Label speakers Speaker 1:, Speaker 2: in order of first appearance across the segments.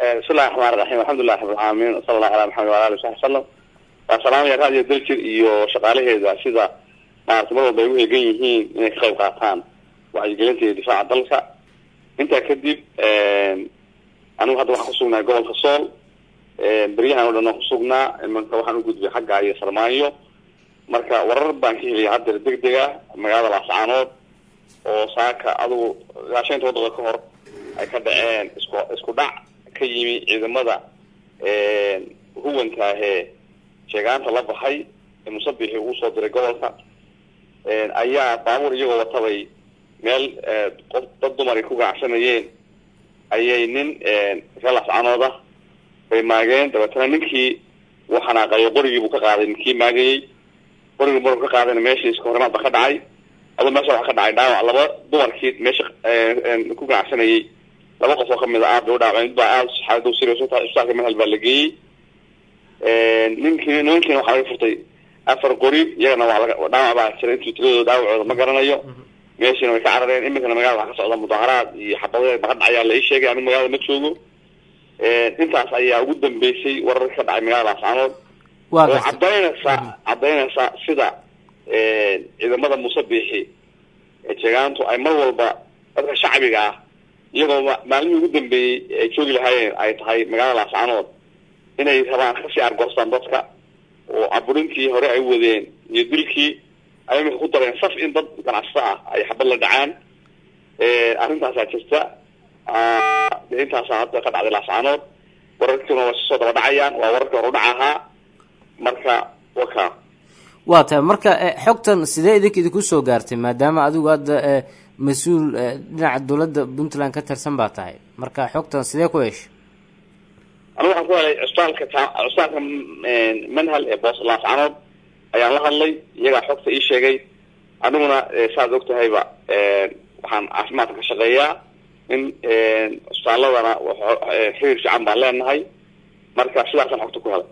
Speaker 1: bismillahi raxmaan raxiim alxamdulilah rabilcaalamiin sala allahu ala maxamed wala ali wasaxbi wasalam waa salaamaya raadiyo daljir iyo shaqaalaheeda sida maarata mar walba ay u eegan yihiin inay ka qayb qaataan wacyigelinta iyo difaaca dalka intaa kadib anigu hadda waxaan kusugnaa gobolka sool beryahan o dhan waan kusugnaa imanka waxaan u gudbay xagga iyo sarmaanyo marka warar baan ka helaya haddeer deg deg ah magaalada laascaanood oo saaka adugu ilaa shanta wadada ka hor ay ka dhaceen isku isku dhac ka yimi ciidamada huwanka ahee sheegaanta la baxay ee musabixi uu soo diray gobolka ayaa baabuur iyagoo watabay meel qof dad dumar ay ku ganacsanayeen ayay nin ree laascaanood ah bay maageen dabeetana ninkii uu xanaaqayo qorigii buu ka qaaday ninkii maagayey qorigii maruu ka qaadayna meeshii iska horimaad ba ka dhacay aduu meesha waxa ka dhacay dhaawac laba dumarkii meesha ku ganacsanayay laba qof oo kamid a aad bay u dhaawaceen mid baa aada xaaladu serious utahay isbitaalka mehel baa la geeyey ninkii nimankiina waxaa laga furtay afar qori iyagana waa laga dhaawac baa jira intuu tiradooda dhaawacooda ma garanayo meeshiina way ka carareen iminkana magaalada waxaa ka socda mudaharaad iyo xabadeed baka dhacayaa la ii sheegay anigu magaalada ma joogo intaas ayaa ugu dambeysay wararka ka dhacay magaalada laascaanood oo cadaynaysa cadaynaysa sida ciidamada musabixi ee jeegaantu ay mar walba dadka shacbiga ah iyagoo maalmihii ugu dambeeyey ay joogi lahaayeen ay tahay magaalada laascaanood inay rabaan kasii argoostaan dadka oo caburintii hore ay wadeen iyo dilkii ay imika ku dareen saf in dad ganacsato ah ay xabad la dhacaan arrintaasaa jirta de intaasaa hadda ka dhacday laascaanood wararkiina waa soo daba dhacayaan waa wararkii hore udhaca ahaa marka waka
Speaker 2: waa tahay marka xogtan sidee idinka idinku soo gaartay maadaama adigu hadda mas-uul dhinaca dowladda puntland ka tirsan baa tahay marka xogtan sidee ku heshay
Speaker 1: anigu waxaan ku helay cusbitaalka cusbitaalka manhal ee boos laascaanood ayaan la hadlay iyagaa xogta ii sheegay aniguna saaad og tahayba waxaan caafimaadka ka shaqeeyaa in cusbitaaladana xiriir fiican baan leenahay marka sidaasaan xogta ku helay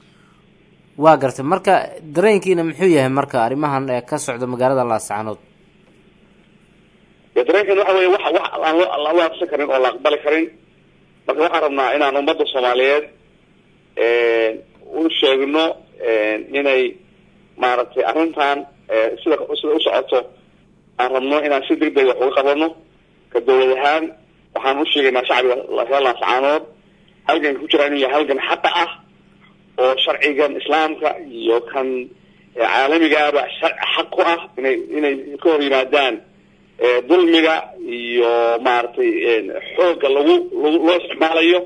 Speaker 2: waa gartay marka dareenkiina muxuu yahay marka arrimahan ka socda magaalada laascaanood
Speaker 1: dareenkeena waxa weye wax wax aan loo loo aqsan karin oo la aqbali karin marka waxaan rabnaa inaan ummadda soomaaliyeed u sheegno inay maaragtay arrintan sida sida u socoto aan rabno inaan si deg deg wax uga qabano ka dawlad ahaan waxaan u sheegaynaa shacbiga reer laascaanood halganka ku jira inuu yahay halgan xaqa ah oo sharcigan islaamka iyo kan caalamigaaba xaq ku ah inay inay ka hor yimaadaan dulmiga iyo maaragtay xoogga lagu loo isticmaalayo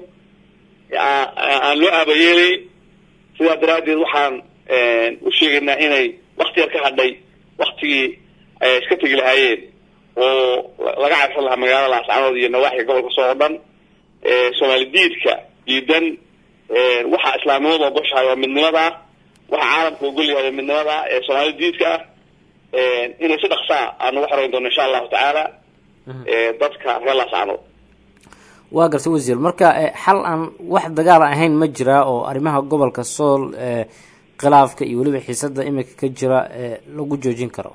Speaker 1: aan loo aabayeelay sidaa daraaddeed waxaan u sheegaynaa inay wakti yar ka hadhay waktigii ay iska tegi lahaayeen oo laga cabsan lahaa magaalada laascaanood iyo nawaaxiga gobolka soo o dhan soomaali diidka diidan waxa islaamnimadu ogoshahay oo midnimada ah waxa caalamka ogol yahay oo midnimada ah ee soomaali diidka ah inay si dhaksaa aan uga xoreyn doono insha allahu tacaala dadka reer laascaanood
Speaker 2: waa gartay wasiir marka xal aan wax dagaal ahayn ma jiraa oo arrimaha gobolka sool khilaafka iyo weliba xiisada imika ka jira lagu joojin karo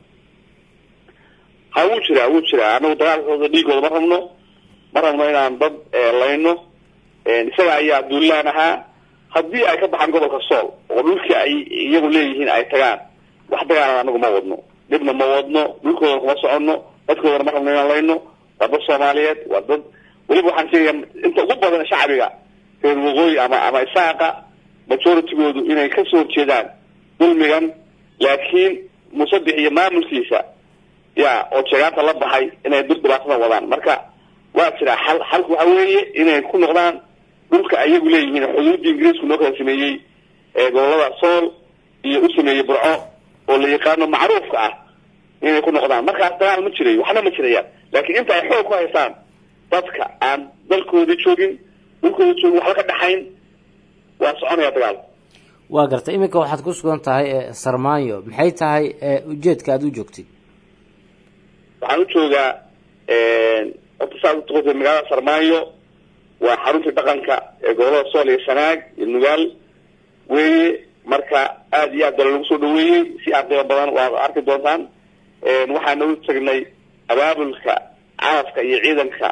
Speaker 1: ha wuu jiraa wuu jiraa anagu dagaalkooda dhiigooda ma rabno ma rabno inaan dad layno isaga ayaa duulaan ahaa haddii ay ka baxaan gobolka sool oo dhulkii ay iyagu leeyihiin ay tagaan wax dagaalan anagu ma wadno dhibna ma wadno dhulkoodana kuma soconno dadkoodana ma rabno inaan layno waa dad soomaaliyeed waa dad weliba waxaan sheegaya inta ugu badan shacbiga reer waqooyi ama ama isaaqa majoritygoodu inay kasoo horjeedaan dulmigan laakiin musabix iyo maamulkiisa ya oo jeegaanta la baxay inay dul dhibaatada wadaan marka waa jiraa xal xalku waxa weeye inay ku noqdaan dhulka ayagu leeyihiin xuduuddii ingiriisku noo kala sameeyey ee gobolada sool iyo u sameeyey burco oo la yaqaano macruufka ah inay ku noqdaan markaas dagaal ma jirayo waxna ma jirayaan laakiin inta ay xoog ku haystaan dadka aan dalkoodii joogin dhulkoodii joogin waxba ka dhaxayn waa soconaya dagaal
Speaker 2: waa gartay iminka waxaad ku sugan tahay sarmaanyo maxay tahay ujeedka aada u joogtid
Speaker 1: waxaan u joogaa horta saad utaqotay magaalada sarmaayo waa xaruntii dhaqanka ee gobolada sool iyo sanaag iyo nugaal weeye marka aada iyo aad bala lagu soo dhaweeyey si aad qiimo badan waad arki doontaan waxaana u tagnay abaabulka carafka iyo ciidanka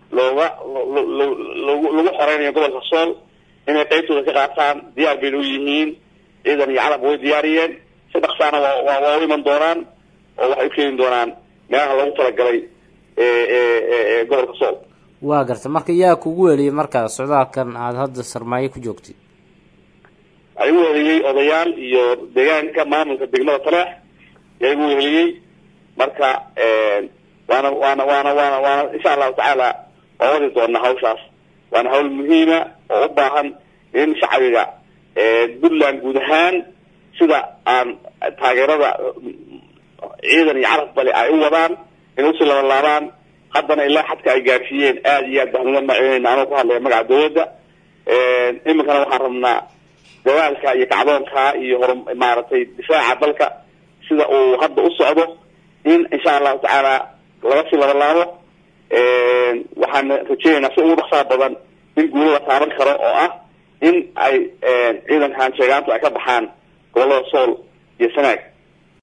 Speaker 1: looga lagu lagu xoreynayo gobolka sool inay qeybtooda ka qaataan diyaar bayna u yihiin ciidan iyo calab way diyaariyeen si dhaksaana waa waa waa u iman doonaan oo waxay u keeni doonaan meelaha loogu talagalay gobolka sool
Speaker 2: waa garta marka yaa kugu weliyay markaa socdaalkan aada hadda sarmaayo ku joogtid
Speaker 1: waxaa igu weliyey odayaal iyo deegaanka maamulka degmada taleex yaa igu weliyey marka waana waana waana waana waana insha allahu tacaala waan wadi doonaa hawshaas waana hawl muhiima oo u baahan in shacbiga puntland guud ahaan sida aan taageerada ciidan iyo carab bale ay u wadaan inay usii labalaabaan haddana ilaa xadka ay gaarsiiyeen aada iyo aad baan uga macinayna anoo ku hadlaya magaca dawladda iminkana waxaan rabnaa dagaalka iyo kacdoonka iyo hor maaragtay difaaca dalka sida uu hadda u socdo in insha allahu tacaala laga sii labalaabo waxaan rajeynaynaa si ugu dhaksaa badan in guulo la taaban karo oo ah in ay ciidankan sheegaantu ay ka baxaan gobolada sool iyo sanaag